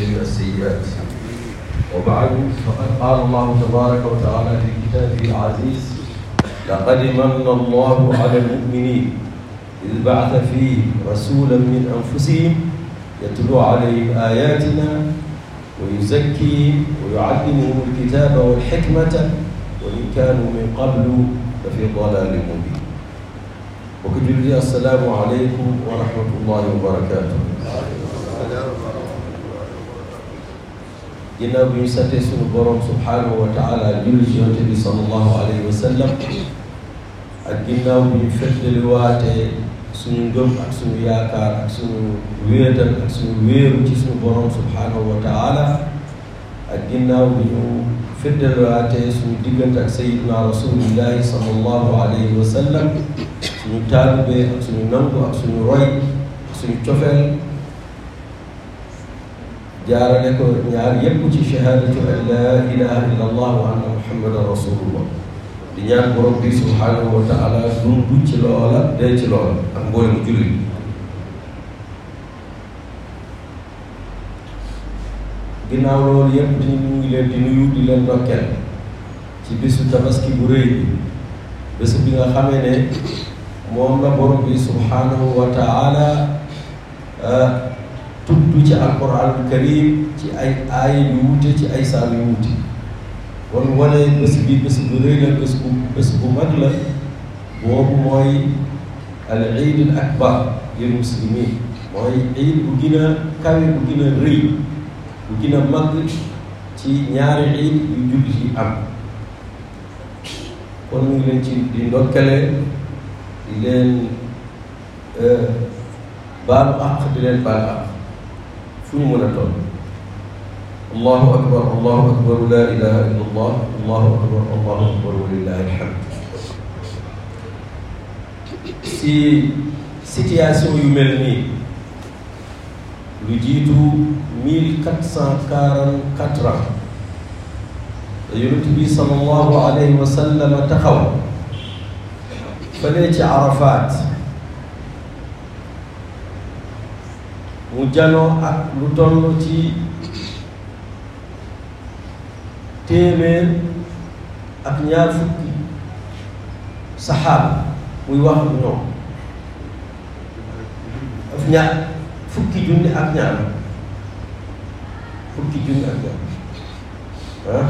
جميع السيئات وبعد فقد قال الله تبارك وتعالى في كتابه العزيز لقد من الله على المؤمنين إذ بعث فيهم رسولا من أنفسهم يتلو عليهم آياتنا ويزكيهم ويعلمهم الكتاب والحكمة وإن كانوا من قبل لفي ضلال مبين وكجل السلام عليكم ورحمة الله وبركاته ginnaaw bi ñu sante suñu borom subhanahu wa taala julli ci yonte bi sallallahu alayhi wa sallam ak ginnaaw bi ñu feddaliwaatee suñu ngëm ak suñu yaakaar ak suñu wéetal ak suñu wéeru ci suñu borom subhanahu wa taala ak ginnaaw bi ñu feddaliwaatee suñu diggante ak sayiduna rasulillahi sallallahu alayhi wa sallam suñu taalibe ak suñu nangu ak suñu roy ak suñu cofeel jaarale ko ñaar yépp ci shahadatu an la ilaha illa allah wa anna muhammadan rasulullah di ñaan borom bi subhanahu wa taala dundu ci loola dee ci loola ak mboolem jullit ginnaaw loolu yépp di ñu ngi leen di nuyu di leen ndokkeel ci bisu tabaski bu rëy bi bés bi nga xamee ne moom la borom bi subhanahu wa taala tudd ci alquranul karim ci ay aay yu wute ci ay saar yu wute kon wane bés bi bés bu rëy la bés bu bés bu mag la boobu mooy al iidul akbar lil muslimin mooy iid bu gën a kawe bu gën a rëy bu gën a mag ci ñaari iid yu jullit yi am kon ñu ngi leen ci di ndokkale di leen baalu àq di leen baal àq fu ñu mën a toll allahu akbar allahu akbar la ilaha illa allah allahu akbar allahu akbar wa lillahi alhamd si situation yu mel nii lu jiitu mille quatre cent quarante quatre ans te yonent bi sallallahu alayhi wa sallam taxaw fële ci Arafat mu janoo ak lu toll ci téeméer ak ñaar fukki saxaaba muy wax ak ñoom ak ñaar fukki junni ak ñaar fukki junni ak ñaar ah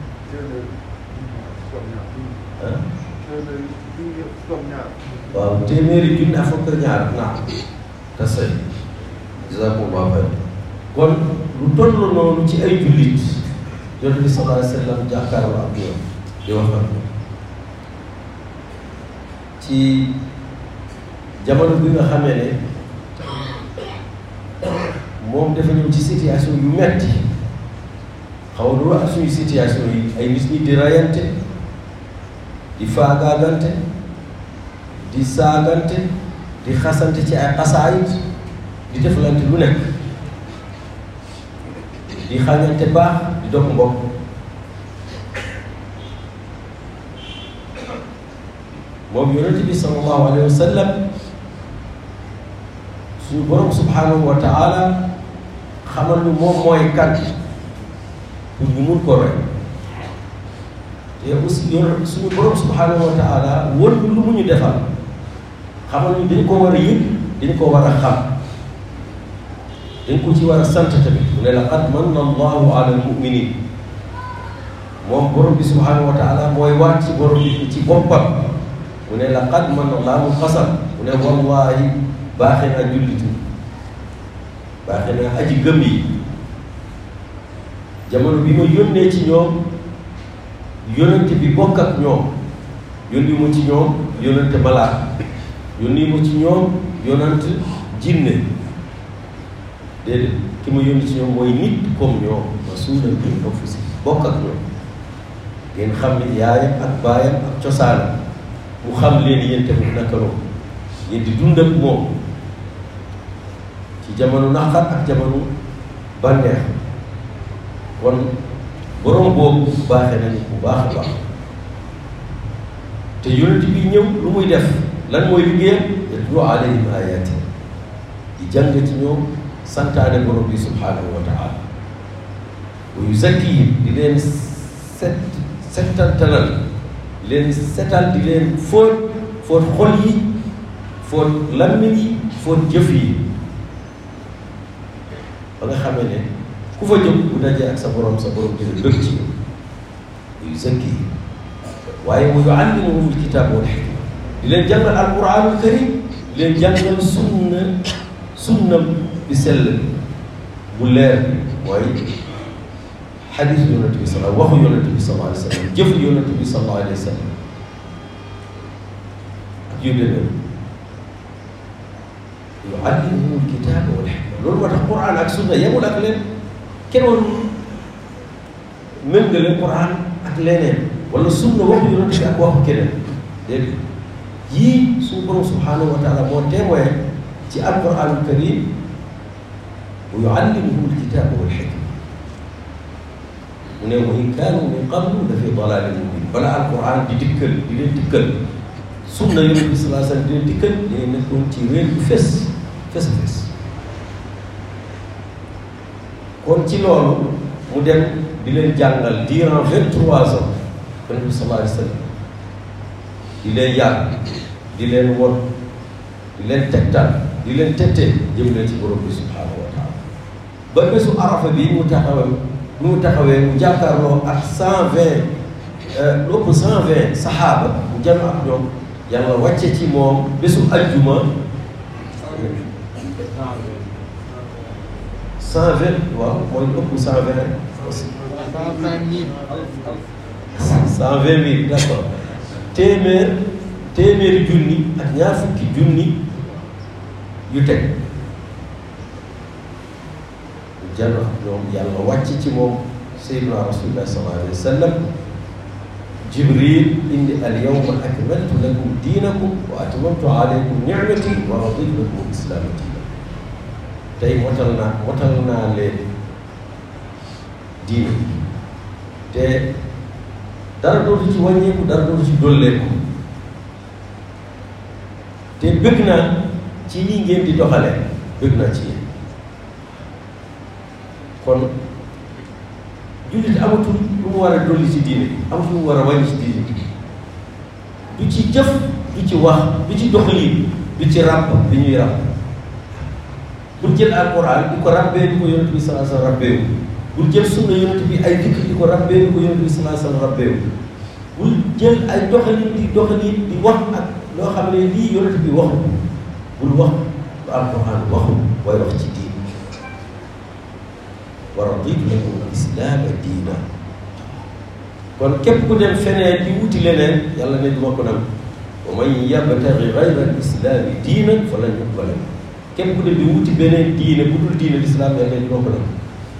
waaw téeméeri junni ak fukk ñaar naa te sëy jazakumullahu xayr kon lu toll noonu ci ay jullit yonent bi sallallahu alayhi wa sallam jàkkaarloo ak ñoom di wax ak ñoom ci jamono bi nga xamee ne moom dafa ñëw ci situation yu metti xaw lu ak suñu situation yi ay nit ñi di rayante di faagaagante di saagante di xasante ci ay xasaayit di deflante lu nekk di xañante baax di dog mbokk moom yonente bi sallallahu alayhi wa sallam suñu borom subhanahu wa taala xamal ñu moom mooy kan pour ñu mun ko roy te aussi yor suñu borom subhanahu wa taala won ñu lu mu ñu defal xamal ñu dañ ko war a yëg dañ ko war a xam dañ ko ci war a sant tamit mu ne laqad manna allahu ala almuminin moom borom bi subhanahu wa taala mooy waat ci borom bi ci boppam mu ne laqad manna allahu xasam mu ne wallahi baaxe naa jullitu baaxe naa aji gëm yi jamono bi ma yónnee ci ñoom yónnante bi bokk ak ñoom yónni mu ci ñoom yónnante malaaka yónni mu ci ñoom yónnante jinne déedéet ki ma yónni ci ñoom mooy nit comme ñoom rasuulan min anfusihim bokk ak ñoom ngeen xam ne yaayam ak baayam ak cosaanam mu xam leen yéen tamit naka noonu ngeen di dund ak moom ci jamono naqar ak jamono bànneex kon borom boobu baaxee nañu bu baax a baax te yonent bi ñëw lu muy def lan mooy liggéeyam yatlu alayhim ayaati di jàng ci ñoom santaane borom bi subhanahu wa taala wa yuzakkihim di leen set settantalal di leen setal di leen fóot fóot xol yi fóot lammiñ yi fóot jëf yi ba nga xamee ne ku fa jëm bu dajee ak sa borom sa borom dina bëgg ci yow wa yuzakkihim waaye wa yuallimuhum alkitaab wal xikma di leen jàngal alquranul karim di leen jàngal sunna sunnam bi sell bu leer bi mooy xadis yonent bi sala waxu yonent bi sallallahu alayhi wa sallam jëf yonent bi sallallahu alayhi wa sallam ak yu demee yuallimuhum alkitaaba wal xikma loolu moo tax quran ak sunna yemul ak leen kenn warul méngale quran ak leneen wala sunna waxu yonent bi ak waxu keneen dégg yii suñu borom subhanahu wa taala moo témoin ci alquranul karim wa yuallimuhum alkitaba wal xikma mu ne wa in kaanu min qablu la fi dalalin mubin bala alquran di dikkal di leen dikkal sunna yonent bi salaa sallam di leen dikkal dañuy nekkoon ci réer bu fes fes fes kon ci loolu mu dem di leen jàngal durant vingt trois ans yonent bi salaa alayhi sallam di leen yar di leen won di leen tegtal di leen tette jëm leen ci borom bi subhanahu wa taala ba bésu arafa bi mu taxawee mu taxawee mu jàkkaarloo ak cent vingt lu ëpp cent vingt saxaaba mu jëm ak ñoom yàlla wàcce ci moom bésu ajjuma cent vingt waaw mooy ëpp cent vingt cent vingt mille d'accord téeméer téeméeri junni ak ñaar fukki junni yu teg jàll ak ñoom yàlla wàcc ci moom sayyidina rasulullah sallallahu alayhi wa sallam jibril indi al yawma akmaltu lakum diinakum wa atmamtu alaykum nicmati wa raditu lakum islaama diina tey motal naa motal naa leen diina te dara dootu ci wàññeeku dara dootu ci dolleeku te bëgg naa ci lii ngeen di doxale bëgg naa ci yéen kon jullit amatul lu mu war a dolli ci diine amatul lu mu war a wàññi ci diine du ci jëf du ci wax du ci doxalin du ci ràbb bi ñuy ràbb bul jël alquran di ko ràbbee di ko yonent bi salaa sallam ràbbeewu bul jël sunna yonent bi ay dikk di ko ràbbee di ko yonent bi salaa sallam ràbbeewu bul jël ay doxalin di doxalin di wax ak loo xam ne lii yonent bi waxu bul wax lu alquran waxu waaye wax ci diine wa raditu lakum al-islaama diina kon képp ku dem feneen di wuti leneen yàlla ne duma ko nangu wa man yabtaghi ghayra al-islaami diinan falan yuqbala minhu képp ku dem di wuti beneen diine bu dul diine lislaam yàlla ne duma ko nangu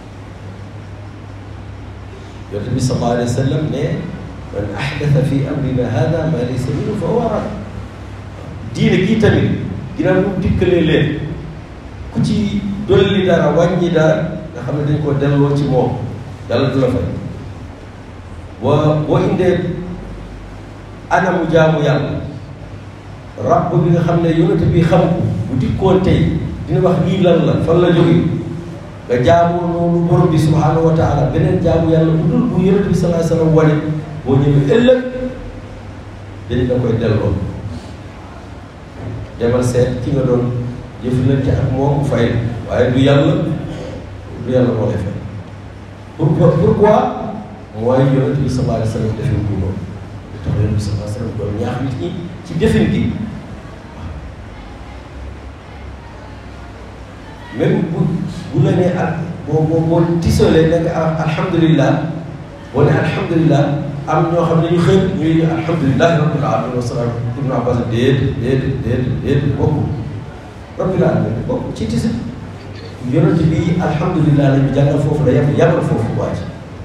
yonent bi sallallahu alayhi wa sallam ne man ahdatha fi amrina hada ma laysa minhu fa huwa rad diine gii tamit ginnaaw mu dikkalee leen ku ci dolli dara wàññi dara nga xam ne dañ ko delloo ci moom yàlla du la fay boo boo indee anamu jaamu yàlla rabb bi nga xam ne yonent bi xam ko bu dikkoon tey dina wax lii lan la fan la jóge nga jaamu noonu borom bi subhanahu wa taala beneen jaamu yàlla bu dul bu yonent bi sallallahu alayhi wa sallam wane boo ñëwee ëllëg dañ la koy delloo demal seet ki nga doon jëflante ak moom mu fay waaye du yàlla lu yàlla moo lay fay pourquoi pourquoi mooy yonent bi sallallahu alayhi wa sallam defin ko noonu lu tax yonent bi sallallahu alayhi wa sallam doon ñaax nit ñi ci defin gi même bu bu la nee ak boo boo boo tisolee nekk alhamdulillah boo ne alhamdulillah am ñoo xam ne ñu xëy ñuy alhamdulilah rabbil alamin wa salaam ibnu abbas déet déet déet déet bokku rabbil alamin bokku ci tisi yonent bi alhamdulilah la ñu jàngal foofu la yem yamal foofu waa ji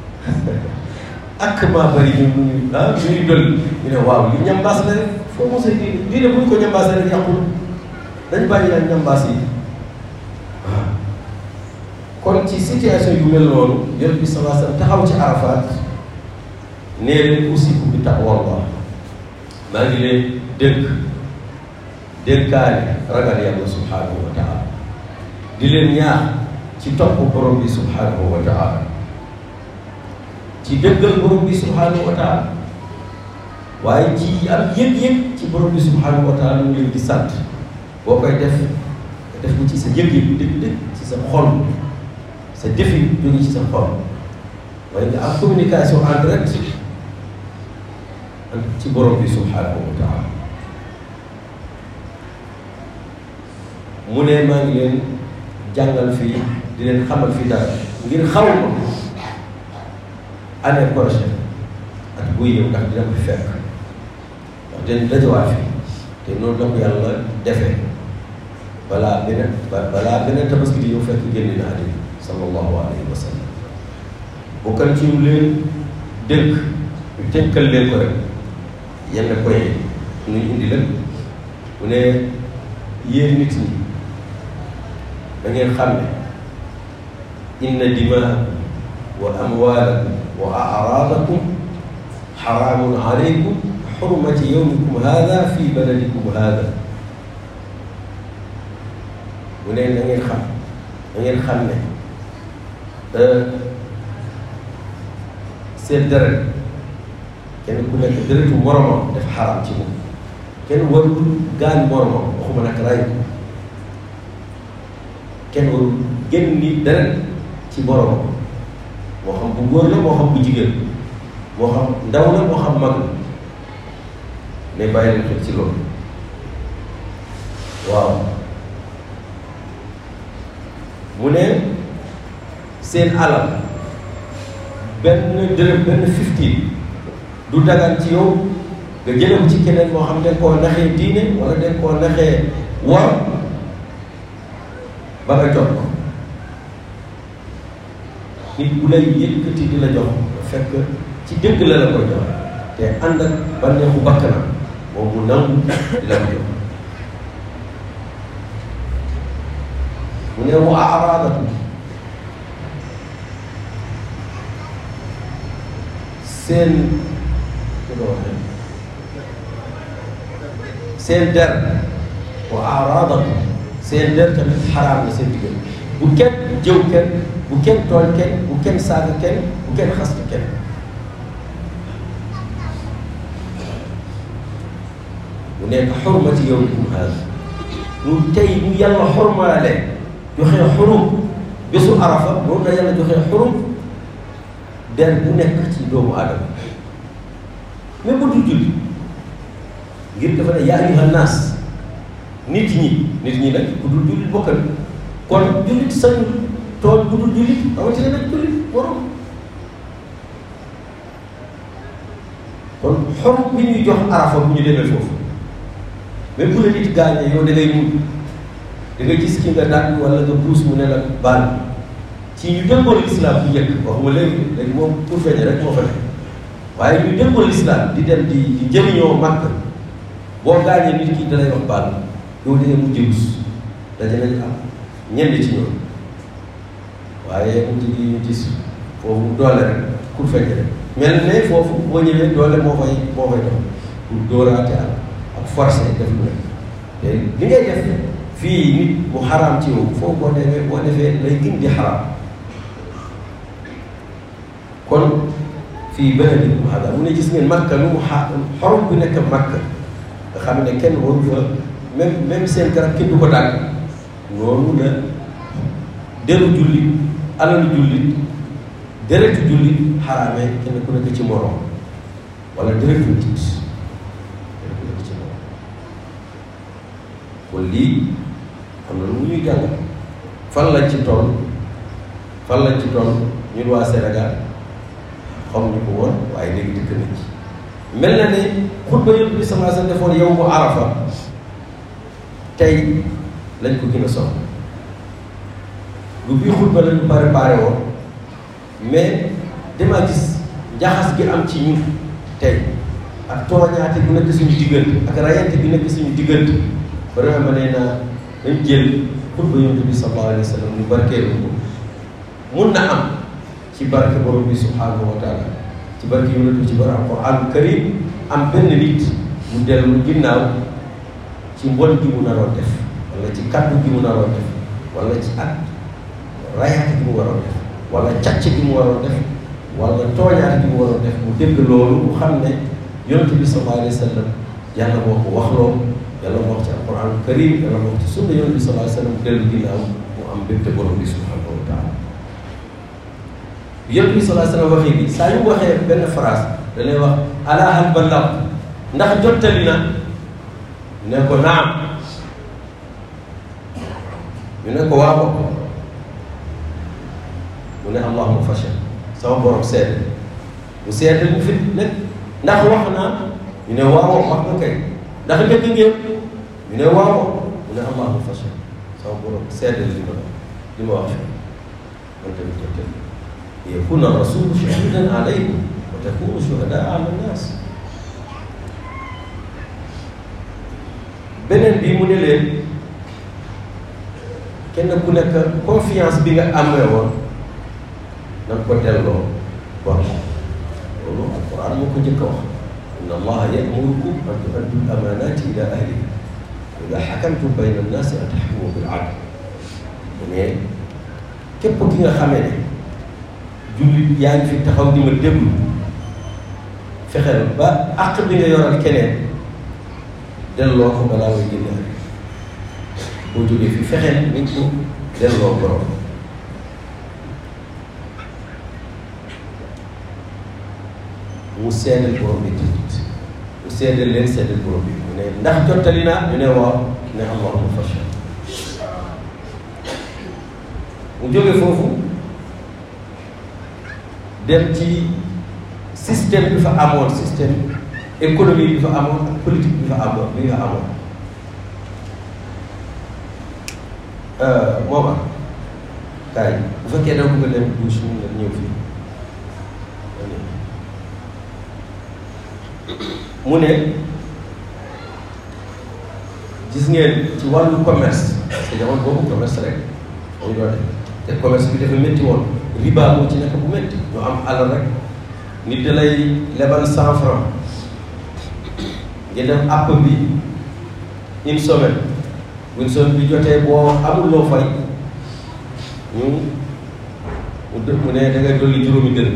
ak maa bëri ñu ñu ah ñu ngi dolli ñu ne waaw li ñambaas la rek foo mos a diine diine bu ñu ko ñambaas rek yàqul dañ bàyyi ak ñambaas yi waaw kon ci situation yu mel noonu yonent bi sallallahu alayhi wasallam taxaw ci Arafat nee leen usikum bi taqwallah maa ngi leen dénk dénkaane ragal yàlla subhanahu wa taala di leen ñaax ci topp borom bi subhanahu wa taala ci dëggal borom bi subhanahu wa taala waaye ci am yëg-yëg ci borom bi subhanahu wa taala mu leen di sant boo koy def nga def ko ci sa yëg-yëg dëgg-dëgg ci sa xol sa defi jóge ci sa xol waaye nga am communication en direct ci borom bi subhanahu wa taala mu ne maa ngi leen jàngal fii di leen xamal fii dara ngir xaw ma année prochaine at buy ñëw ndax dina ko fi fekk ndax dañ dajawaat fi te noonu la ko yàlla defee balaa beneen balaa beneen tabaski di ñëw fekk génn na àddina sallallahu alayhi wa sallam bokkal ci ñu leen dënk ñu tënkal leen ko rek yenn point ñu indi leen mu ne yéen nit ñi da ngeen xam ne inna dimaakum wa amwaalakum wa araadakum xaraamun aleykum xurmati yowmikum haada fi baladikum haada mu ne da ngeen xam da ngeen xam ne seen deret kenn ku nekk deretu moromam def xaraam ci moom kenn warul gaañ moromam waxuma nag ray kenn warul génn ni deret ci moromam moo xam bu góor la moo xam bu jigéen moo xam ndaw la moo xam mag la mais bàyyi leen xel ci loolu waaw mu ne seen alal benn dërëm benn fifteen du dagan ci yow nga jëlee ko ci keneen moo xam ne koo naxee diine wala dañ koo naxee war ba nga jot ko nit bu lay yëkkati di la jox fekk ci dëgg la la koy jox te ànd ak bànneexu bakkanam moom mu nangu di la ko jox mu ne wa araadatu seen seen der wa araadatu seen der tamit xaraam na seen diggante bu kenn jëw kenn bu kenn tooñ kenn bu kenn saaga kenn bu kenn xastu kenn mu nekk xurmati yawmikum haada mu tey mu yàlla xormaale joxe xurum bésu arafa moom la yàlla joxe xurum der bu nekk ci doomu aadama mais bu dul julli ngir dafa ne yaa ayyuhan naas nit ñi nit ñi nag bu dul jullit bokkal kon jullit sañu tool bu dul jullit rawatina nag jullit borom kon xorom bi ñuy jox arafa bu ñu demee foofu même bu la nit gaañee yow da ngay mun da nga gis ki nga daan wala nga buus mu ne la baal ci ñu dëngoon lislaam bu njëkk waxuma léegi léegi moom pour feeñe rek moo fa ne waaye ñu dëngoon lislaam di dem di di jëriñoo màkk boo gaañee nit ki dalay wax baal yow da ngay mujj rus daje nañ am ñenn ci ñoom waaye mujj gi ñu gis foofu doole rek pour feeñe rek mel ne foofu boo ñëwee doole moo fay moo fay dox pour dóoraate ak ak forcé def lu nekk te li ngay def fii nit mu xaraam ci yow foofu boo defee boo defee lay gën di xaraam kon fii beneen nit mu xaraam mu ne gis ngeen makka lu mu xa xorom bi nekk makka nga xam ne kenn waru fa même même seen garab kenn du ko dagg noonu la deru jullit alalu jullit deretu jullit xaraamee kenn ku nekk ci morom wala deretu nit kenn ku nekk ci morom kon lii am na lu mu ñuy jàngal fan lañ ci toll fan lañ ci toll ñun waa Sénégal xam ñu ko woon waaye léegi dëkk nañ ci mel na ne xutba yëpp bi sama sa defoon yow mu arafa tey lañ ko gën a soxla lu bii xutba lañu préparé woon mais dama gis njaxas gi am ci ñun tey ak tooñaate bi nekk suñu diggante ak rayante bi nekk suñu diggante vraiment ma nee naa dañ jël xutba yonent bi sallallahu alayhi wa sallam ñu barkeelu ko mun na am ci barke borom bi subhanahu wa taala ci barke yonent bi ci barke alquran karim am benn nit mu dellu ginnaaw ci mbon gi mu naroon def wala ci kaddu gi mu naroon def wala ci at rayaate gi mu waroon def wala càcc gi mu waroon def wala tooñaat bi mu waroon def mu dégg loolu mu xam ne yonent bi sallallahu alayhi wa sallam yàlla moo ko waxloo yàlla moo wax ci alquran karim yàlla moo wax ci sunna yonent bi sallallahu alayhi wa sallam dellu ginnaaw mu am mbégte borom bi subhanahu wa taala yonent bi sallallahu alayhi wa sallam waxee bi saa yu waxee benn phrase da lay wax ala hal ballaq ndax jottali na ne ko naam ñu ne ko waaw mu ne allahuma fashal sama borom seede mu seede mu fit nekk ndax wax naa ñu ne waaw wax nga kay ndax dëgg ngeen ñu ne waaw mu ne allahuma fashal sama borom seede li ma li ma wax man tamit jottali yakuna rasulu shahidan alaykum wa takunu shuhadaa ala nnaas beneen bi mu ne leen kenn ku nekk confiance bi nga amee woon na nga ko delloo bor loolu alquran moo ko njëkk a wax inna allaha yamurukum an tuaddu amanati ila ahliha wa ida xakamtum bayna annaasi an taxkumu bil adl mais képp ki nga xamee ne jullit yaa ngi fi taxaw di ma déglu fexeel ba àq bi nga yoral keneen delloo ko balaa ngay génne ak boo jógee fi fexeel nañ ko delloo borom mu seedal borom bi tamit mu seedal leen seedal borom bi mu ne ndax jottali naa ñu ne waaw ne allahuma fashal mu jóge foofu dem ci système bi fa amoon système économie bi fa amoon ak politique bi fa amoon bi nga amoon mooma kaay bu fekkee da bëgg a dem douche mun nga ñëw fii mu ne gis ngeen ci wàllu commerce parce que jamono boobu commerce rek dañu doon te commerce bi dafa métti woon riba moo ci nekk bu métti ñu am alal rek nit da lay lebal cent franc nga dem app bi une semaine bu une semaine bi jotee boo amul loo fay ñu mu dë mu ne da ngay dolli juróomi dërëm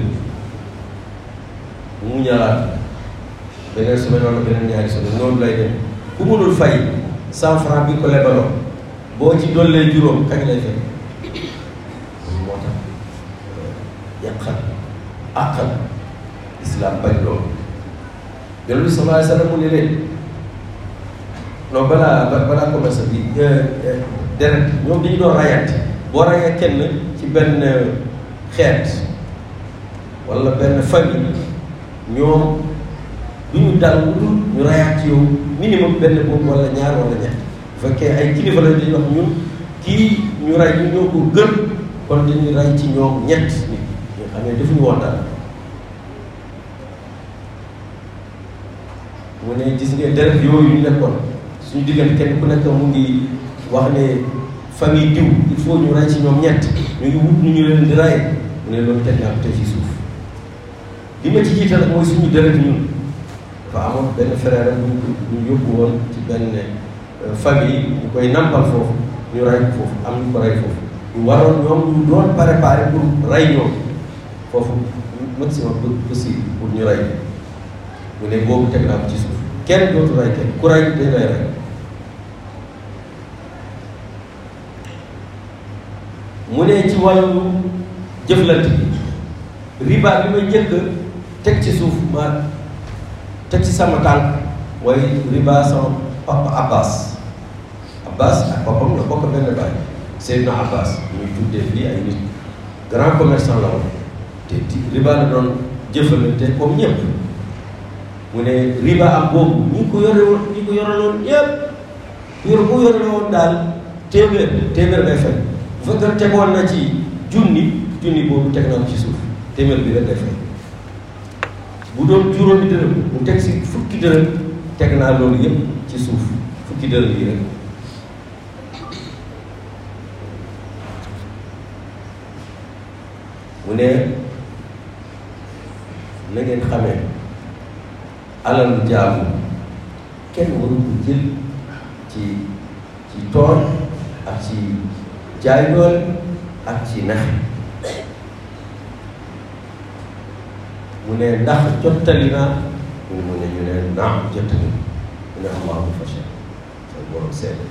mu ñaaraat beneen semaine wala beneen ñaari semaine noonu lay dem ku mënul fay cent franc bi ko lebaloo boo ci dollee juróom kañ lay fay moo tax yàqal àqal islam bañ loolu yonent bi sallallahu alayhi wa sallam mu ne leen non balaa balaa commerce bi deret ñoom dañu doon rayante boo rayee kenn ci benn xeet wala benn famille ñoom du ñu dal lu dul ñu rayaat ci yow minimum benn boobu wala ñaar wala ñett bu fekkee ay kilifa la dañuy wax ñun kii ñu ray ñu ñoo ko gën kon dañuy ray ci ñoom ñett nit ñoo xam ne defuñu woon dara mu ne gis ngeen deret yooyu ñu nekkoon suñu diggante kenn ku nekk mu ngi wax ne famille diw il faut ñu ray ci ñoom ñett ñu ngi wut ñu ñu leen di ray mu ne loolu teg naa ko tey ci suuf li ma ci jiital mooy suñu deret ñun dafa amoon benn frère bu ñu yóbbu woon ci benn famille ñu koy nampal foofu ñu ray ko foofu am ñu ko ray foofu ñu waroon ñoom ñu doon préparé pour ray ñoom foofu maximum possible pour ñu ray mu ne boobu teg naa ko ci suuf kenn dootu ray kenn ku ray dañ lay ray mu ne ci wàllu jëflante bi riba bi ma njëkk teg ci suuf ma teg ci sama tànk mooy riba sama papa Abbas Abbas ak papam la bokk benn baay Seydina Abbas ñuy tuddee fii ay nit grand commerçant la woon te riba la doon jëfalante comme ñëpp mu ne riba am boobu ñi ko yore woon ñi ko yore woon ñëpp yor bu yore woon daal téeméer téeméer ngay fay bu fekkee tegoon na ci junni junni boobu teg na ko ci suuf téeméer bi rek ngay fay bu doon juróomi dërëm mu teg si fukki dërëm teg naa loolu yëpp ci suuf fukki dërëm yi rek mu ne na ngeen xamee alal jaamu kenn waru ko jël ci ci tool ak ci jaay doole ak ci nax mu ne ndax jottali naa ñu mu ne ñu ne naam jottali mu ne allahu fashal sa borom seede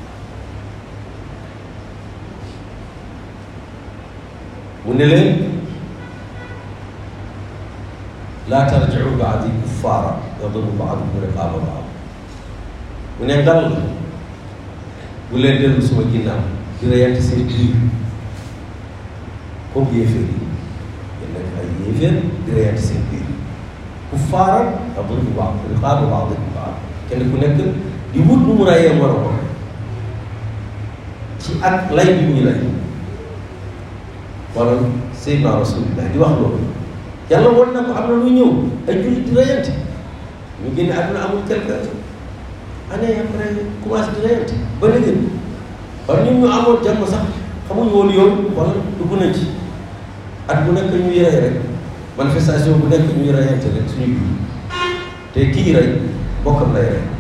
mu ne leen laa tarjiu baadi kuffaara yadribu baadukum riqaaba baad mu ne dal la bu leen dellu suma ginnaaw di reyante seen biir comme yéeféer yi yéen nekk ay yéeféer di reyante seen biir kuffaara yadribu baad riqaaba baadikum baad kenn ku nekk di wut nu mu reyee moroomam ci ak lay bi muy lay wala Seydina Rasulullah di wax loolu yàlla woon na ko am na lu ñëw ay jullit di reyante ñu génne àdduna amul quelque année après commencé di reyante ba léegi wala ñun ñu amoon jàmm sax xamuñu woon yoon wala dugg nañ ci at bu nekk ñuy rey rek manifestation bu nekk ñuy reyante rek suñu biir te kii rey bokkam lay rey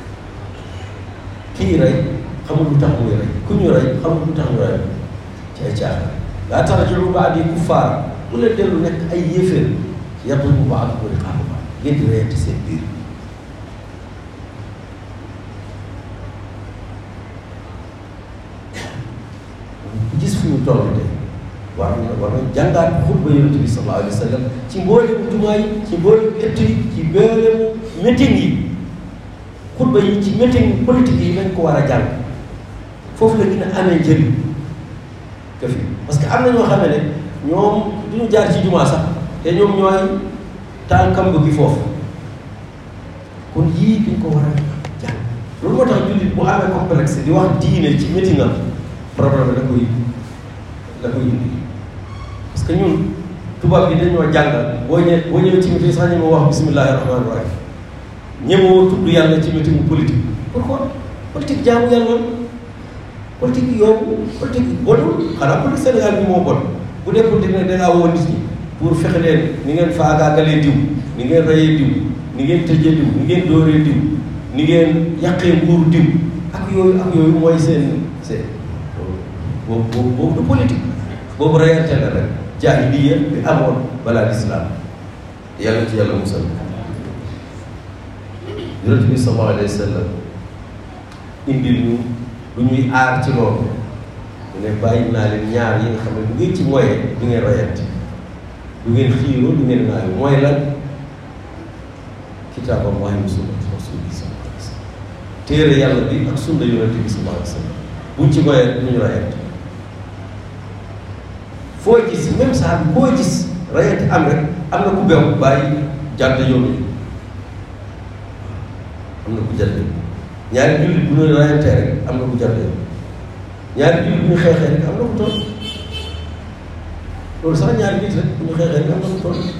kii rey xamul lu tax muy rey ku ñu rey xamul lu tax ñu rey ci ay caaxaan laa tarji'u ba'dii kuffaar bu leen dellu nekk ay yéeféer yadribu ba'dukum riqaaba ba'd ngeen di reyante seen biir gis fu ñu toll tey war na war na jàngaat xutba yonent bi sallallahu alayhi wa sallam ci mboolemu jumaa yi ci mboolemu ëtt yi ci mboolemu meeting yi xutba yi ci meeting politique yi lañ ko war a jàng foofu la gën a amee njëriñ que fi parce que am na ñoo xam ne ñoom duñu jaar ci jumaa sax te ñoom ñooy taal kamb gi foofu kon yii dañ ko war a jàng loolu moo tax jullit bu amee complexe di wax diine ci meeting am problème da koy da koy indi parce que ñun tubaab bi dañoo jàngal boo ñëwee boo ñëwee ci meeting sax ñu ma wax bismillahi rahmaani rahim ñemoo tudd yàlla ci meeting politique pourquoi politique jaamu yàlla politique yow politique bonul xanaa politique Sénégal bi moo bon bu dee politique nag dangaa woo nit ñi pour fexe leen ni ngeen faagaagalee diw ni ngeen rayee diw ni ngeen tëjee diw ni ngeen dooree diw ni ngeen yàqee nguuru diw ak yooyu ak yooyu mooy seen seen boobu boobu boobu du politique boobu rayante la rek jaahiliya bi amoon balaa lislaam yàlla ci yàlla musal yonent bi sallallahu alayhi wa sallam indil ñu lu ñuy aar ci loolu mu ne bàyyi naa leen ñaar yi nga xam ne bu ngeen ci moyee du ngeen rayante du ngeen xiiroo du ngeen naayo mooy lan kitaabam waaye sunna rasuuli sallallahu alayhi wa sallam téere yàlla bi ak sunna yonent bi sallallahu alayhi wa sallam buñ ci moyee du ñu rayante foo gis même saa bi boo gis rayante am rek am na ku beew bàyyi jàdd yoon yi am na ku jàdd ñaari jullit bu ñu rayantee rek am na ku jàdd yoon ñaari jullit bu ñu xeexee rek am na ku toll loolu sax ñaari nit rek bu ñu xeexee rek am na ku toll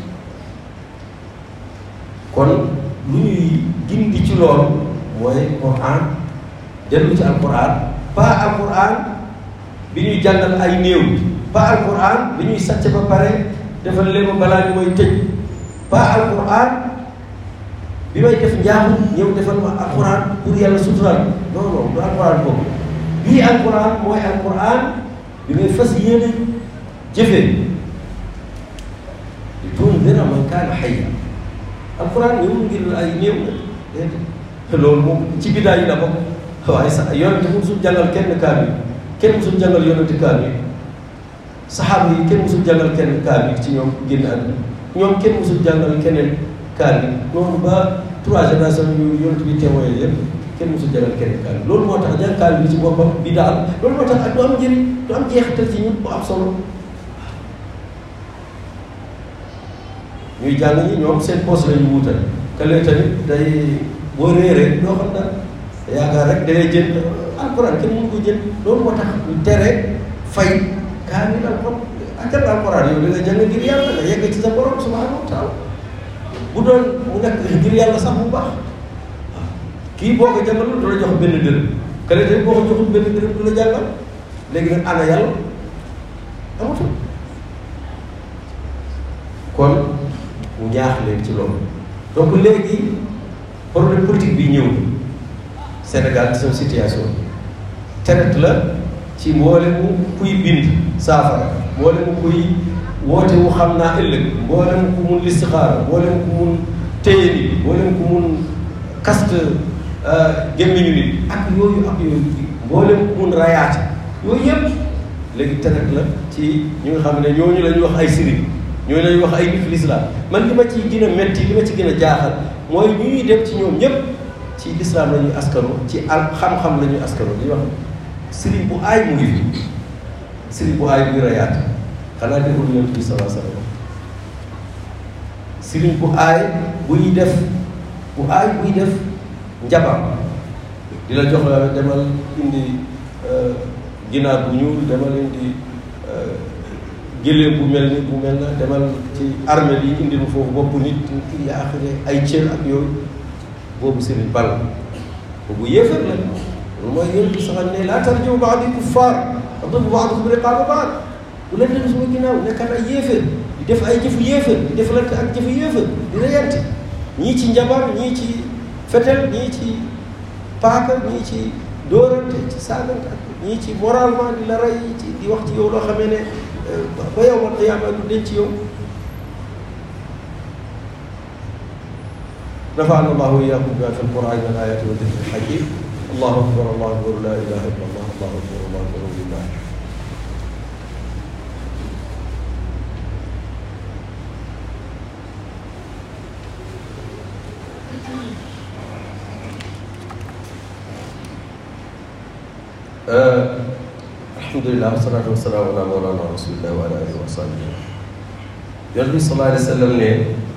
kon lu ñuy gindi ci loolu mooy Quran dellu ci alquran pas alquran bi ñuy jàngal ay néew pas alquran bi ñuy sàcc ba pare defal leen ba balaa ñu may tëj pas alquran bi may def njaamu ñëw defal ma alquran pour yàlla suturaal non non du alquran boobu bii alquran mooy alquran bi ngay fas yéene jëfee di tundira man kaana hayya alquran ñëwul ngir ay néew la déedéet loolu moom ci bidaa yi la bokk waaye sax yonente musul jàngal kenn kaamil kenn musul jàngal yonente kaamil saxaaba yi kenn musul jàngal kenn kaamil ci ñoom génn àdduna ñoom kenn musul jàngal keneen kaamil noonu ba trois générations yu yonente bi témoin yëpp kenn musul jàngal kenn kaamil loolu moo tax jàng kaamil bi ci boppam bi daal loolu moo tax ak du am njëriñ du am jeexital ci ñun bu am solo ñuy jàng ñi ñoom seen poste la ñu wutal kële tamit day boo réeree doo xam dara yaakaar rek da ngay jënd alquran kenn mënu ko jënd loolu moo tax ñu tere fay kaamil alquran ak alquran yow da nga jàng ngir yàlla nga yegg ci sa borom subhanahu wa taala bu doon mu nekk ngir yàlla sax bu baax waaw kii boo ko jàngalul du la jox benn dërëm kële tamit boo ko joxul benn dërëm du la jàngal léegi nag ana yàlla amatul kon mu ñaax leen ci loolu donc léegi problème politique bi ñëw Sénégal ci seen situation traite la ci mboolemu kuy bind saafara mboolemu kuy woote wu xam naa ëllëg mboolem ku mun listixaara mboolem ku mun téye nit mboolem ku mun kast gémmiñu nit ak yooyu ak yooyu mboolem ku mun rayaate yooyu yëpp léegi tenet la ci ñi nga xam ne ñooñu la ñuy wax ay sëriñ ñooñu la ñuy wax ay nit lislaam man li ma ci gën a metti li ma ci gën a jaaxal mooy ñu ñuy dem ci ñoom ñëpp ci lislaam la ñuy askano ci al xam-xam la ñuy askano li wax sëriñ bu aay mu ngi fi sëriñ bu aay buy rayaate xanaa déggul yonent bi salaa sallam sëriñ bu aay buy def bu aay buy def njabar di la jox la demal indi ginaar bu ñuul demal indi géléem bu mel ni bu mel na demal ci armée yi indi mu foofu bopp nit kii yaa axire ay cër ak yooyu boobu sëriñ bal boobu yéefar la loolu mooy yonent bi saxal ne laa tarji'u ba'dii kuffaar yadribu ba'dukum riqaaba ba'd bu leen dem suma ginnaaw nekkat ay yéefar di def ay jëfu yéefar di defalante ak jëfu yéefar di reyante ñii ci njabar ñii ci fetel ñii ci paaka ñii ci dóorante ci saagante ak ñii ci moralement di la rey ci di wax ci yow loo xamee ne ba yow man qiyaama du denc ci yow نفعنا الله وإياكم بما في القرآن من الآيات والذكر الحكيم الله أكبر الله أكبر لا إله إلا الله الله أكبر الله أكبر لله آه الحمد لله والصلاة والسلام على مولانا رسول الله وعلى آله وصحبه يقول صلى الله عليه وسلم ne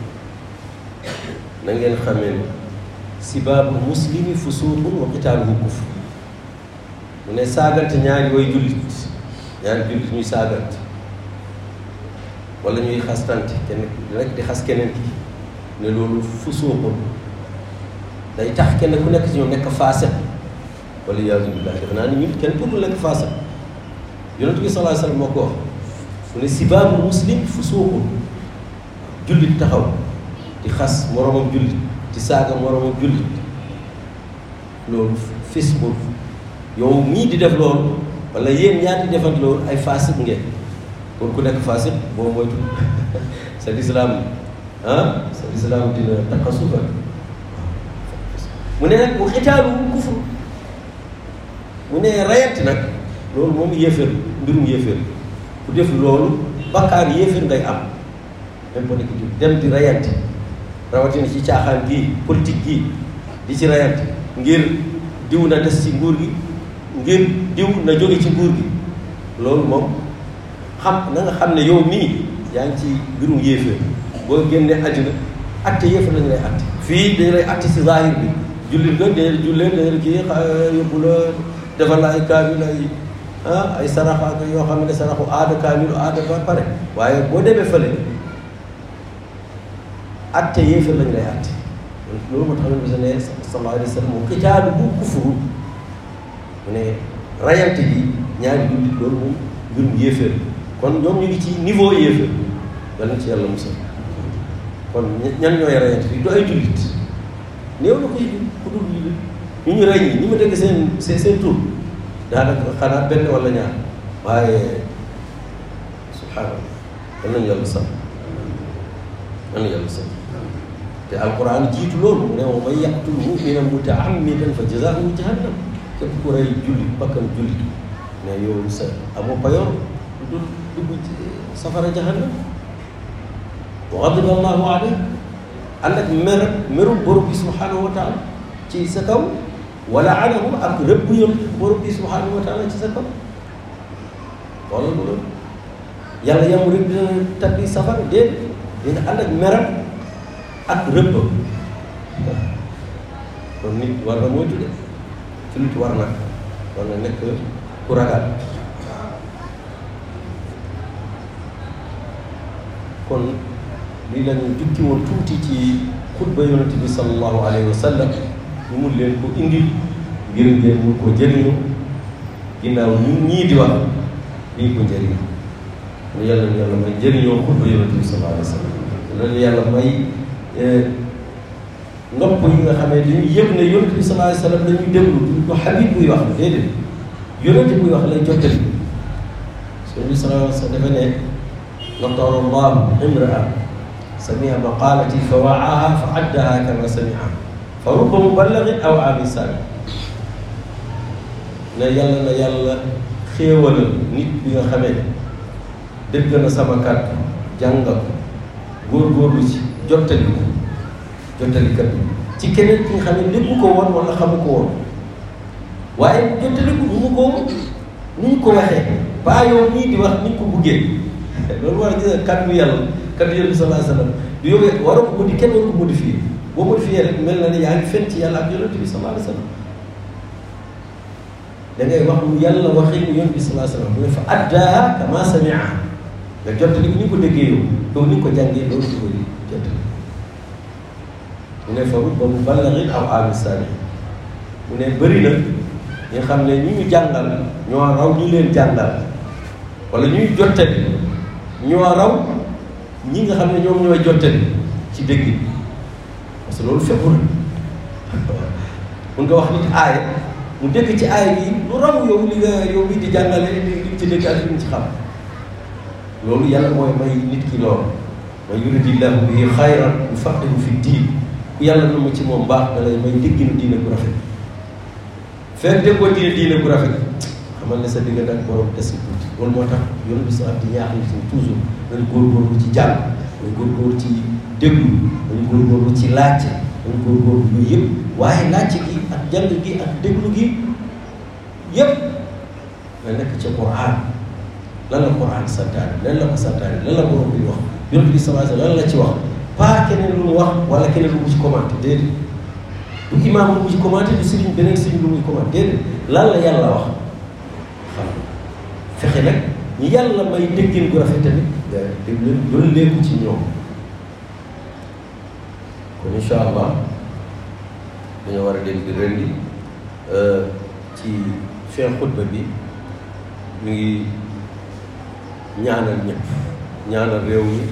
na ngeen xamee ne sibaabu muslimi fusuuqun wa qitaaluhu kufr mu ne saagante ñaari way jullit ñaari jullit ñuy saagante wala ñuy xastante kenn rek di xas keneen ki ne loolu fusuuqun day tax kenn ku nekk ci ñoom nekk faasiq wala iyaazu billah defe naa ni ñun kenn pour nekk faasiq yonent bi sallallahu alayhi wasallam moo ko wax mu ne sibaabu muslim fusuuqun jullit taxaw di xas moromam jullit di saaga moromam jullit loolu fis boobu yow mii di def loolu wala yéen ñaar di defant loolu ay faasik ngeen kon ku nekk faasik boo moytu sa lislaam ah sa lislaam dina takkasufa mu ne nag bu xitaalu kufur mu ne rayant nag loolu moom yéeféer mbirum yéeféer ku def loolu bakkaar yéeféer ngay am même boo nekk dem di rayante rawatina ci caaxaan gii politique gii di ci rayante ngir diw na des ci nguur gi ngir diw na jóge ci nguur gi loolu moom xam na nga xam ne yow mii yaa ngi ci mbirum yéeféer boo génnee àddina atte yéeféer lañu lay atte fii dañu lay atte si zahir bi jullit nga dee jullee dee kii yóbbu la defal la ay kaamil ay ah ay sarax ak yoo xam ne saraxu aada kaamilu aada ba pare waaye boo demee fële atte yéefar lañu lay atte loolu moo tax ne bisa ne sallallahu alayhi wa sallam moom kitaalu bu kufuru mu ne rayante bi ñaari jullit loolu moom mbirum yéefar kon ñoom ñu ngi ci niveau yéefar yàlla na ci yàlla musal kon ñan ñooy rayante bi du ay jullit néew na koy ku dul jullit ñu ñu rey ñi ñi ma dégg seen seen seen tur daanaka xanaa benn wala ñaar waaye subhaanallah yal nañu yàlla sax yal nañu yàlla sax te alquran jiitu loolu mu ne wa man yaqtul muminan mutaammidan fa jazaahu jahannam képp ku rey jullit bakkan jullit mais yow sa amoo payoor du dugg safara jahannam wa ghadiba allahu alayh ànd ak mer merum borom bi subhanahu wa taala ci sa kaw wala anahu ak rëbb yoon borom bi subhanahu wa taala ci sa kaw wala loolu yàlla yamu rek dina tabbi safara déedéet dina ànd ak meram ak rëbb kon nit war na moytu de ci nit war na war na nekk ku ragal kon lii la ñu jukki woon tuuti ci xutba yonent bi sallallahu alayhi wa sallam ñu mun leen ko indi ngir ngeen mun ko jëriñu ginnaaw ñun ñii di wax lii ko njëriñ lu yàlla na yàlla may jëriñoo xutba yonent bi sallallahu alayhi wa sallam loolu yàlla may nopp yi nga xam ne dañuy yëg ne yonent bi sallallahu alayhi wa sallam dañuy déglu du xabib buy wax déedéet yonent buy wax lay jottali yonent bi sallallahu alayhi wa sallam dafa ne natara allahu imraa samia maqalati fa waaha fa addaha kama samiha fa rubba muballigin aw aami sami ne yàlla na yàlla xéewalal nit bi nga xamee dégg na sama kàddu jàngal ko góorgóorlu ci jottali ko jottalikat bi ci keneen ki nga xam ne déggu ko woon wala xamu ko woon waaye jottali ko nu mu ko nu mu ko waxee ba yow nii di wax ni ñu ko buggee loolu war a gis nga kàddu yàlla kàddu yàlla bi sallallahu alayhi wa sallam du yow waroo ko modi kenn waru ko modifié boo modifié rek mel na ne yaa ngi fen ci yàlla ak yonent bi sallallahu alayhi wa sallam da ngay wax lu yàlla waxee mu yonent bi sallallahu alayhi wa sallam mu ne fa addaa kama samia nga jottali ko ni ko déggee yow yow ni ko jàngee loolu di ko di jottali mu ne fa rubba muballighin aw aami sami mu ne bëri na ñi xam ne ñu ñu jàngal ñoo raw ñu leen jàngal wala ñuy jottali ñoo raw ñi nga xam ne ñoom ñooy jottali ci dégg bi parce que loolu fépp na mun nga wax nit aaya mu dégg ci aaya bi lu raw yow li nga yow bi di jàngale li li ci dégg ak li nga ci xam loolu yàlla mooy may nit ki loolu man yuridillahu bihi xayran yufaqihu fi diin ku yàlla na ma ci moom baax da lay may dégginu diine bu rafet fekk déggoo diine diine bu rafet xamal ne sa diggante ak borom des na tuuti loolu moo tax yoon bi sax di ñaax nit ñi toujours dañu góorgóorlu ci jàng dañu góorgóorlu ci déglu dañu góorgóorlu ci laajte dañu góorgóorlu yooyu yëpp waaye laajte gi ak jàng gi ak déglu gi yëpp nga nekk ca Qur'an lan la Qur'an santaane lan la ko santaane lan la borom bi wax yoon bi sallallahu alayhi lan la ci wax pas keneen lu mu wax wala keneen lu mu ci commenté déedéet du imaam lu mu ci commenté du sëriñ beneen sëriñ lu muy commenté déedéet lan la yàlla wax xam fexe nag ñi yàlla may déggin gu rafet tamit nga dégg leen loolu léegi ci ñoom kon incha allah dañoo war a dégg ren di ci fin xutba bi ñu ngi ñaanal ñëpp ñaanal réew mi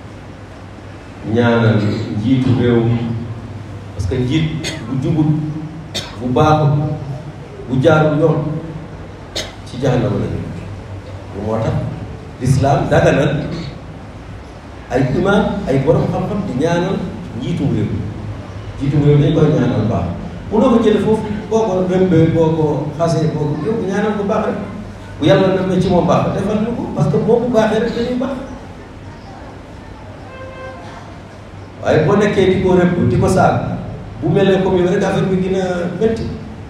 ñaanal njiitu réew mi parce que njiit bu jubut bu baaxut bu jaarul yoon ci jahannama la ñu bu moo tax lislaam daganal ay imaam ay borom xam-xam di ñaanal njiitum réew njiitum réew dañ koy ñaanal baax munoo ko jële foofu boo ko rëmbee boo ko xasee boo ko yow ñaanal bu baax rek bu yàlla na na ci moom baax defal ñu ko parce que moom bu baaxee rek dañuy baax waaye boo nekkee di ko rëbb di ko saag bu mel ne comme yow rek affaire bi gën a métti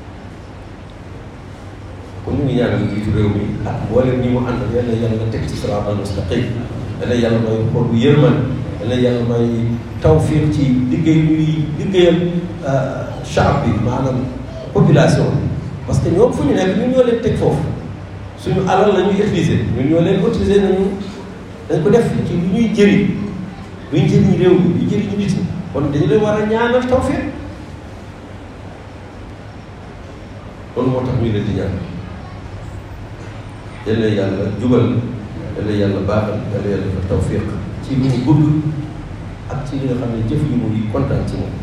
kon ñu ngi ñaanal njiitu réew mi ak mboolem ñi mu àndal yal na yàlla teg ci siraatal mustaqim yal na yàlla may xol bu yërman yal na yàlla may tawfiq ci liggéey ñuy liggéeyal chaab bi maanaam population bi parce que ñoom fu ñu nekk ñun ñoo leen teg foofu suñu alal la ñuy utiliser ñun ñoo leen utiliser nañu dañ ko def ci lu ñuy jëriñ luy jëriñ réew mi luy jëriñ nit ñi kon dañu leen war a ñaanal tawfiq loolu moo tax ñu leen di ñaan yal na yàlla jubal yal na yàlla baaxal yal na yàlla defal tawfiq ci li mu bëgg ak ci li nga xam ne jëf yi muy kontaan ci moom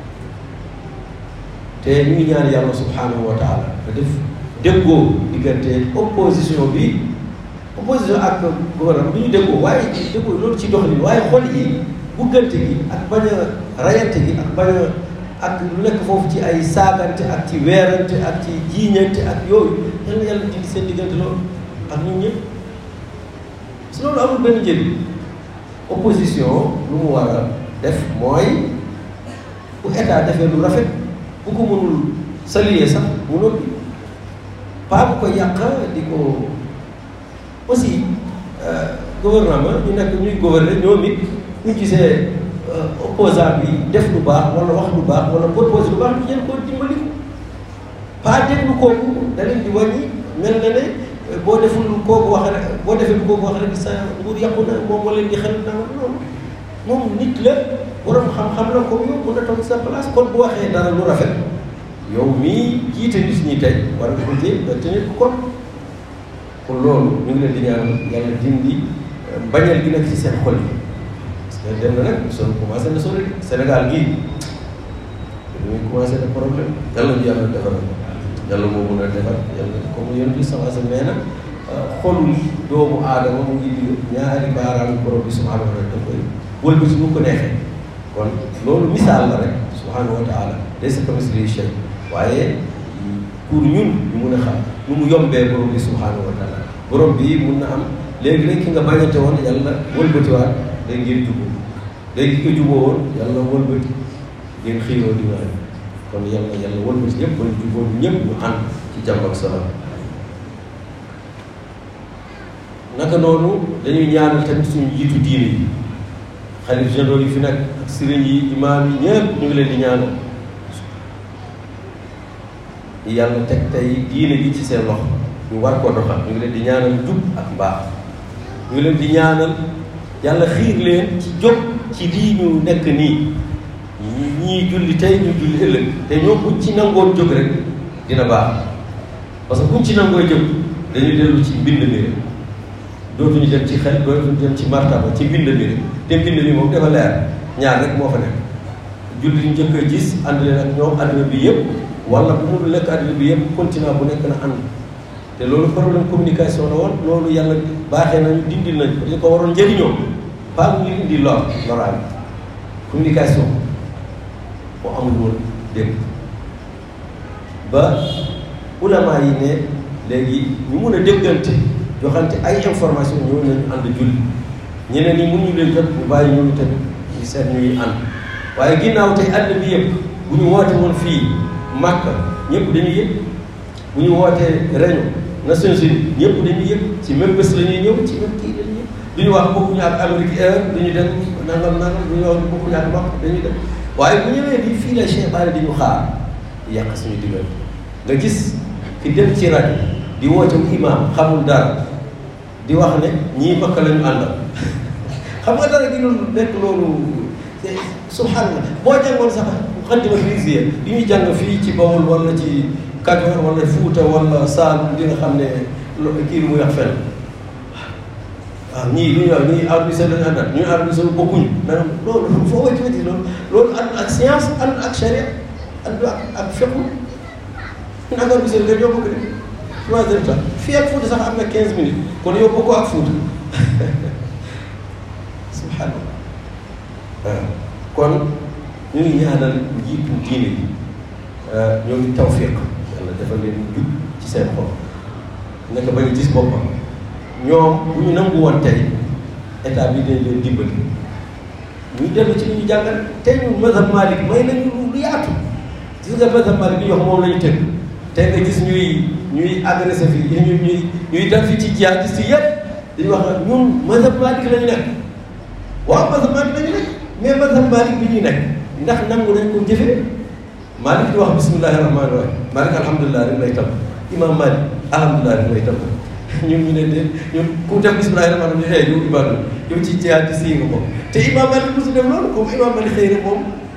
te ñu ngi ñaan yàlla subhanahu wa taala nga def déggoo diggante opposition bi opposition ak gouvernement bi ñu déggoo waaye déggoo loolu ci doxalin waaye xol yi buggante gi ak bañ a rayante gi ak bañ a ak lu nekk foofu ci ay saagante ak ci weerante ak ci jiiñante ak yooyu yal na yàlla dindi seen diggante loolu ak ñun ñëpp si loolu amul benn njëriñ opposition lu mu war a def mooy bu état defee lu rafet bu ko mënul saluer sax mu noppi pas bu ko yàq di ko aussi gouvernement ñu nekk ñuy gouverner ñoom it ñu gisee opposant bi def lu baax wala wax lu baax wala propose lu baax ñu jël ko dimbali ko pas déglu kooku da leen di wàññi mel na ne boo deful kooku wax rek boo defee lu kooku wax rek sa nguur yàqu na moom moo leen di xel na noonu moom nit la borom xam-xam la comme yow mën a toog sa place kon bu waxee dara lu rafet yow mii jiite nit ñi tey war nga ko jéem nga tenir ko kon kon loolu ñu ngi leen di ñaan yàlla dindi mbañal gi nekk ci seen xol yi parce que dem na nag son commencé na sori Sénégal gii dañuy commencé na problème yàlla ñu yàlla defar yàlla moo mun a defar yàlla comme yéen bi sama sa nee na xolul doomu aadama mu ngi di ñaari baaraam borom bi subhanahu wa taala da koy wëlbati bu ko neexee kon loolu misaal la rek subhanahu wa taala laysa kamislihi shay waaye pour ñun ñu mun a xam nu mu yombee borom bi subhanahu wa taala borom bi mun na am léegi rek ki nga bañante woon yàlla wëlbatiwaat day ngeen juboo léegi ki nga juboo woon yàlla wëlbati ngeen xiiroo di waay kon yàlla yàlla wëlbati ñëpp ba ñu juboo ñëpp ñu ànd ci jàmm ak salaam naka noonu dañuy ñaanal tamit suñu jiitu diine yi xalif généraux yi fi nekk ak sëriñ yi imaam yi ñëpp ñu ngi leen di ñaanal yàlla teg tey diine gi ci seen loxo ñu war koo doxal ñu ngi leen di ñaanal jub ak mbaax ñu ngi leen di ñaanal yàlla xiir leen ci jóg ci lii ñu nekk nii ñii julli tey ñu julli ëllëg te ñoom buñ ci nangoon jóg rek dina baax parce que buñ ci nangoo jóg dañuy dellu ci mbind mi rek dootuñu dem ci xel dootuñu dem ci martaba ci mbind mi rek te mbind mi moom dafa leer ñaar rek moo fa nekk julli ñu njëkk a gis ànd leen ak ñoom àdduna bi yëpp wala bu mu lekk àdduna bi yëpp continent bu nekk na ànd te loolu problème communication la woon loolu yàlla baaxee nañu dindil nañ ko dañ ko waroon njëriñoo pas mu indi lor loraal communication moo amul woon dégg ba ulama yi ne léegi ñu mun a déggante joxante ay information ñoo nañu ànd julli ñeneen ñi mun ñu leen jot ñu bàyyi ñooñu tamit ñu seet ñuy ànd waaye ginnaaw tey àdduna bi yëpp bu ñu woote woon fii Màkka ñëpp dañuy yëg bu ñu wootee réunion Nations Unies ñëpp dañuy yëg ci même bés la ñuy ñëw ci même kii dañuy ñëw du ñu wax bokkuñu ak Amérique Air du ñu dem nangam nangam du ñu wax bokkuñu ak Makka dañuy dem waaye bu ñëwee di fii la Cheikh Bara di ñu xaar di yàq suñu digal nga gis ki dem ci rajo di woote imam xamul dara di wax ne ñii Makka la ñu àndal xam nga dara gi loolu nekk loolu subhanallah boo jàngoon sax xaddima risiya di ñuy jàng fii ci Bawol wala ci Kajoor wala Fuuta wala Saalum di nga xam ne kii lu muy wax fenn waaw ñii lu ñuy wax ñii arabisé lañu àndal ñuy arabisé bokkuñu maanaam loolu foo wati wati loolu loolu ànd ak science ànd ak charia ànd ak ak fiqh ñun ak arabisé nga ñoo bokk de trois heures temps fii ak Fuuta sax am na quinze minutes kon yow bokkoo ak Fuuta subhanallah waaw kon ñu ngi ñaanal njiitu diine yi ñoo ngi tawfiq yàlla dafa leen jub ci seen xol nekk bañ a gis boppam ñoom bu ñu nangu woon tey état bi dañ leen dimbali ñu dellu ci li ñu jàngal tey ñu mazhab Malik may nañu lu yaatu gis nga mazhab Malik bi ñu wax moom la ñu tëgg tey nga gis ñuy ñuy agressé fii ñuy ñuy ñuy def fi ci jihadiste yi yëpp dañuy wax nag ñun mazhab Malik la ñu nekk waaw mazhab Malik la ñu nekk mais mazhab Malik bi ñuy nekk ndax nangu nañ ko jëfee Malik di wax bismillahi rahmaani rahim Malik alhamdulilah rek lay tam imam Malik alhamdulilah rek lay tam ñun ñu ne de ñun ku def bismillahi rahmaani rahim xëy yow ibaadu yow ci jihaad ci sii nga ko te imam Malik mosu def loolu comme imam Malik xëy na moom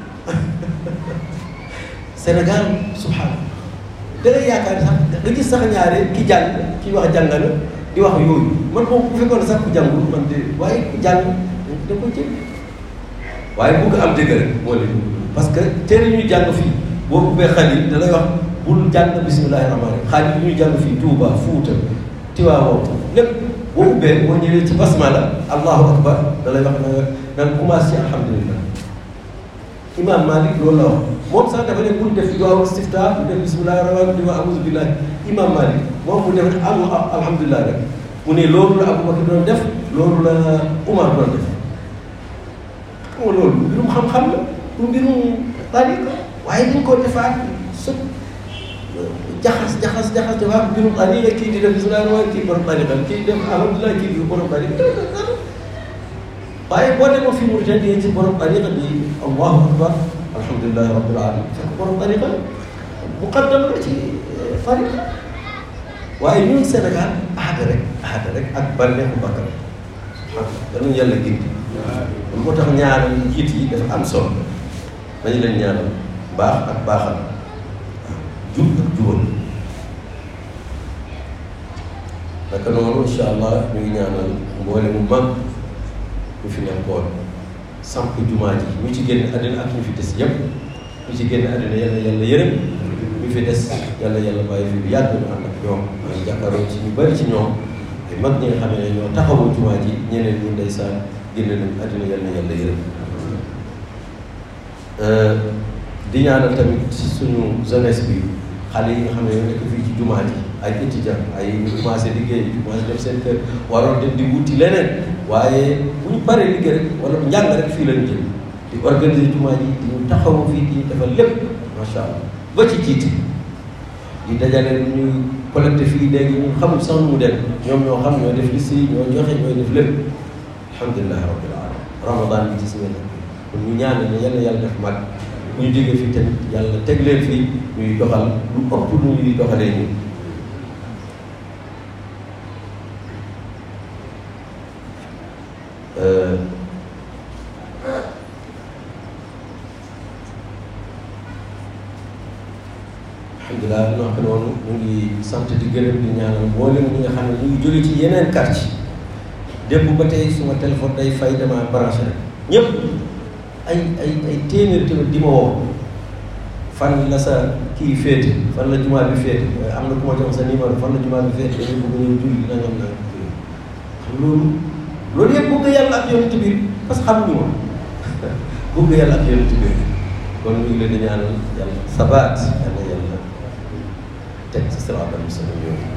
Sénégal subhanallah da ngay yaakaar sax nga gis sax ñaare ki jàng ki wax jàng na di wax yooyu man moom bu fekkoon sax ku jàngul man de waaye ku jàng da ko jël waaye bu ko am dëgg rek moo leen parce que téere ñuy jàng fii boo ubbee xalil da lay wax bul jàng bismillahi rahmaani rahim xalil ñuy jàng fii Touba Fuuta Tiwaawoon lépp boo ubbee boo ñëwee ci basmala allahu akbar da lay wax na nan commencé ci alhamdulillah imam Malik loolu la wax moom sax dafa ne bul def duwaaw istifta bu def bismillahi rahmaani rahim di wax auzu billahi imam Malik moom mu def am alhamdulillah rek mu ne loolu la Abubakar doon def loolu la Umar doon def xam nga loolu mbirum xam-xam la du mbirum tariqa waaye dañ koo defaat su jaxas jaxas jaxas defaat mbirum tariqa kii di def bisimilah waaye kii borom tariqa kii def alhamdulilah kii di borom tariqa waaye boo demoon fii Mauritanie ci borom tariqa bi allahu akbar alhamdulilah rabbil alamin fekk borom tariqa muqaddam la ci tariqa waaye ñun Sénégal aada rek aada rek ak bànneexu bakkan subhanallah danañ yàlla gindi loolu moo tax ñaanal njiit yi dafa am solo dañu leen ñaanal baax ak baaxal jub ak jubal naka noonu incha allah ñu ngi ñaanal mboole mu mag ñu fi nekkoon samp jumaa ji ñu ci génn àddina ak ñu fi des yépp ñu ci génn àddina yàlla yàlla yërëm ñu fi des yàlla yàlla bàyyi fi bu yàgg ñu ànd ak ñoom maa ngi jàkkaaroo ci ñu bari ci ñoom mag ñi nga xam ne ñoo taxawu jumaa ji ñeneen ñi ndeysaan génn nañ àddina yal na yàlla yërëm di ñaanal tamit suñu jeunesse bi xale yi nga xam ne ñoo nekk fii ci jumaa ji ay étudiant ay ñu commencé liggéey ñu commencé def seen kër waroon dem di wuti leneen waaye bu ñu paree liggéey rek wala njàng rek fii lañu jël di organiser jumaa ji di ñu taxawu fii di defal lépp macha allah ba ci jiite di dajale lu ñuy collecté fii léegi ñu xamul sax nu mu dem ñoom ñoo xam ñoo def liste yi ñoo joxe ñooy def lépp alhamdulilah rabbil alamin ramadan bi ci si ngeen kon ñu ñaan ne yal na yàlla def mag bu ñu jógee fii tamit yàlla teg leen fii ñuy doxal lu ëpp lu ñuy doxalee nii alhamdulilah noo ko noonu ñu ngi sant di gërëm di ñaanal mboolem ñi nga xam ne ñu ngi jóge ci yeneen quartier démb ba tey suma téléphone day fay dama branché rek ñëpp ay ay ay téeméer tamit di ma woo fan la sa kii féete fan la jumaa bi féete am na ku ma jox sa numéro fan la jumaa bi féete dañu bëgg ñëw julli nangam nangam xam loolu loolu yëpp bëgg yàlla ak yonent bi parce que xamuñu ma bëgg yàlla ak yonent bi kon ñu ngi leen di ñaanal yàlla sabaat yàlla yàlla teg ci siraatal mustaqiim yooyu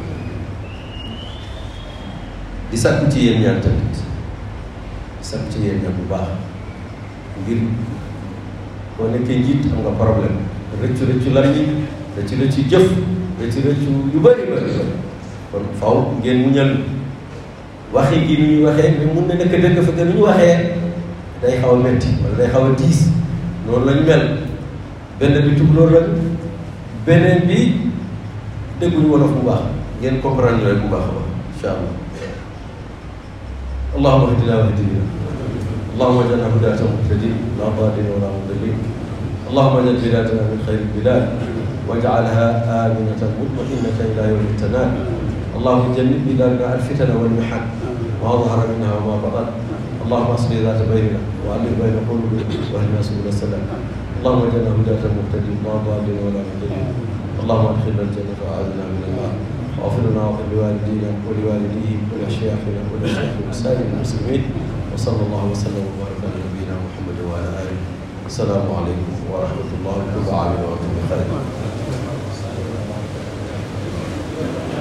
di sàkku ci yéen ñaan tamit di sàkku ci yéen ñaan bu baax ngir boo nekkee njiit am nga problème rëccu rëccu lan yi rëccu rëccu jëf rëccu rëccu yu bëri bëri kon faw ngeen muñal waxi gi ni ñuy waxee mais mun na nekk dëgg fekk ni ñu waxee day xaw a metti wala day xaw a diis noonu lañ mel benn bi tukulóor la beneen bi dégguñu wolof bu baax ngeen comprendre rek bu baax a baax incha allah allahuma hdina wa hdina allahuma ij'alna hudatan muhtadin la dalin wala mudillin allahuma ij'al biladana min khayri bilad waj'alha aminatan mutma'innatan ila yawmi tanal اللهم جنب بلادنا الفتن والمحن ما ظهر منها وما بطن اللهم اصلح ذات بيننا والف بين قلوبنا واهدنا سبل السلام اللهم اجعلنا هداة مهتدين لا ضالين ولا مضلين اللهم ادخلنا الجنة واعذنا من النار واغفر لنا واغفر لوالدينا ولوالديهم ولاشياخنا ولشيخ سائر المسلمين وصلى الله وسلم وبارك على نبينا محمد وعلى اله السلام عليكم ورحمه الله وبركاته وانتم بخير